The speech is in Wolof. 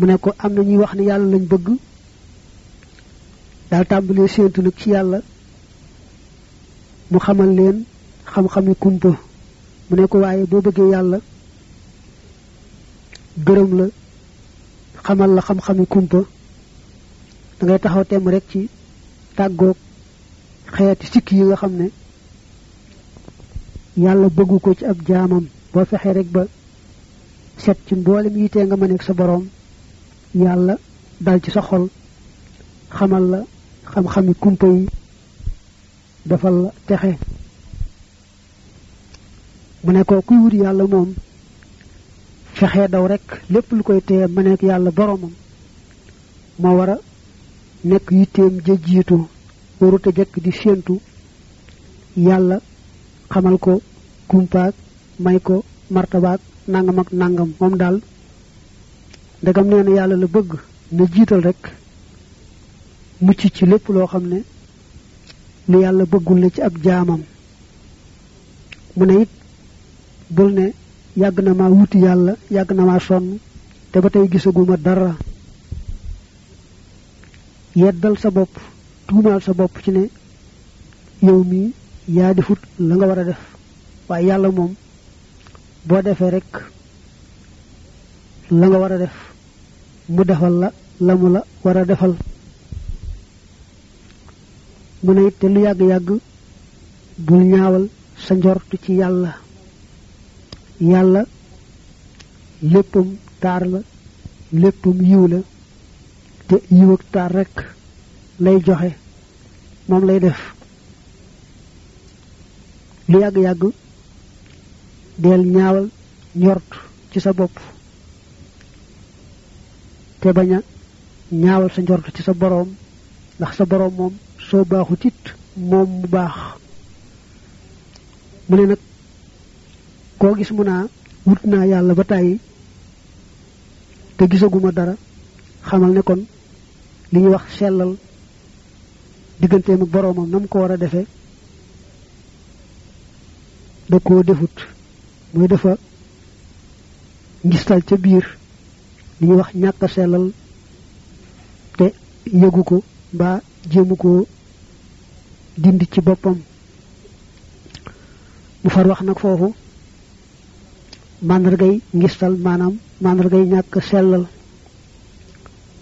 mu ne ko am na ñuy wax ne yàlla lañ bëgg daal tàmbalee séentu nag ci yàlla mu xamal leen xam-xami kumpa mu ne ko waaye boo bëggee yàlla gërëm la xamal la xam-xami kumpa da ngay taxaw temm rek ci tàggoog xeeti sikk yi nga xam ne yàlla bëggu ko ci ab jaamam boo fexee rek ba set ci mboolem yitee nga mëneeg sa boroom yàlla dal ci sa xol xamal la xam-xami kumpa yi defal la texe mu ne ko kuy wut yàlla moom fexee daw rek lépp lu koy teye mëneeg yàlla boroomam moo war a nekk yitteem ja jiitu warut a jëkk di séentu yàlla xamal ko kumpaak may ko martabaak nangam ak nangam moom daal ndegam nee na yàlla la bëgg na jiital rek mucc ci lépp loo xam ne lu yàlla bëggul la ci ab jaamam mu ne it bul ne yàgg na maa wuti yàlla yàgg na maa sonn te ba tey gisaguma dara yeddal sa bopp tuumaal sa bopp ci ne yow mii yaa defut la nga war a def waaye yàlla moom boo defee rek la nga war a def mu defal la la mu la war a defal mu ne it te lu yàgg-yàgg bul ñaawal sa njortu ci yàlla yàlla léppam taar la léppam yiw la te yiw ak taar rek lay joxe moom lay def lu yàgg-yàgg del ñaawal njort ci sa bopp te bañ a ñaawal sa njort ci sa boroom ndax sa boroom moom soo baaxut it moom mu baax mu ne nag koo gis mu naa wut naa yàlla ba tàyyi te gisaguma dara xamal ne kon li ñuy wax sellal digganteem ak boroomam na mu ko war a defee da koo defut muy dafa ngistal ca biir li ñuy wax ñàkk a sellal te yëgu ko mbaa jéemu ko dindi ci boppam mu far wax nag foofu màndargay ngistal maanaam màndargay ñàkk sellal